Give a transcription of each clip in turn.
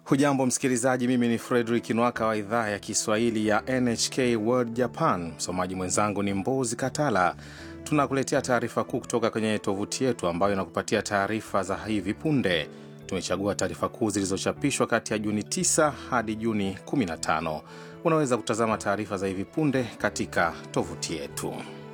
Hujambo msikilizaji, mimi ni Fredrik Nwaka wa idhaa ya Kiswahili ya NHK World Japan. Msomaji mwenzangu ni Mbozi Katala. Tunakuletea taarifa kuu kutoka kwenye tovuti yetu ambayo inakupatia taarifa za hivi punde. Tumechagua taarifa kuu zilizochapishwa kati ya Juni 9 hadi Juni 15. Unaweza kutazama taarifa za hivi punde katika tovuti yetu.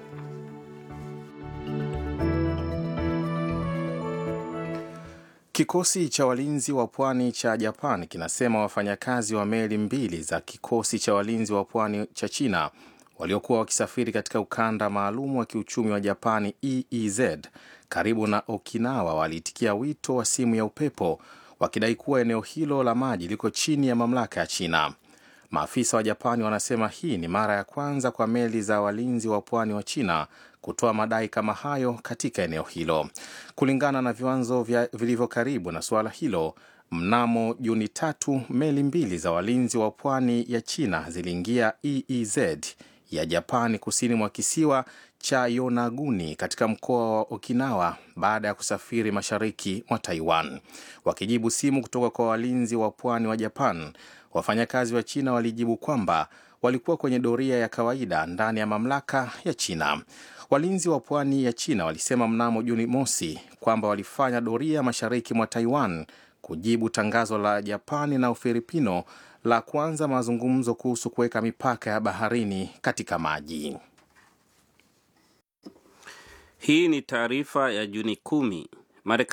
Kikosi cha walinzi wa pwani cha Japan kinasema wafanyakazi wa meli mbili za kikosi cha walinzi wa pwani cha China waliokuwa wakisafiri katika ukanda maalum wa kiuchumi wa Japani EEZ karibu na Okinawa waliitikia wito wa simu ya upepo wakidai kuwa eneo hilo la maji liko chini ya mamlaka ya China. Maafisa wa Japani wanasema hii ni mara ya kwanza kwa meli za walinzi wa pwani wa China kutoa madai kama hayo katika eneo hilo. Kulingana na viwanzo vilivyo karibu na suala hilo, mnamo Juni tatu meli mbili za walinzi wa pwani ya China ziliingia EEZ ya Japani kusini mwa kisiwa cha Yonaguni katika mkoa wa Okinawa baada ya kusafiri mashariki mwa Taiwan. Wakijibu simu kutoka kwa walinzi wa pwani wa Japan, wafanyakazi wa China walijibu kwamba walikuwa kwenye doria ya kawaida ndani ya mamlaka ya China. Walinzi wa pwani ya China walisema mnamo Juni mosi kwamba walifanya doria mashariki mwa Taiwan kujibu tangazo la Japani na Ufilipino la kuanza mazungumzo kuhusu kuweka mipaka ya baharini katika maji. Hii ni taarifa ya Juni kumi. Marekani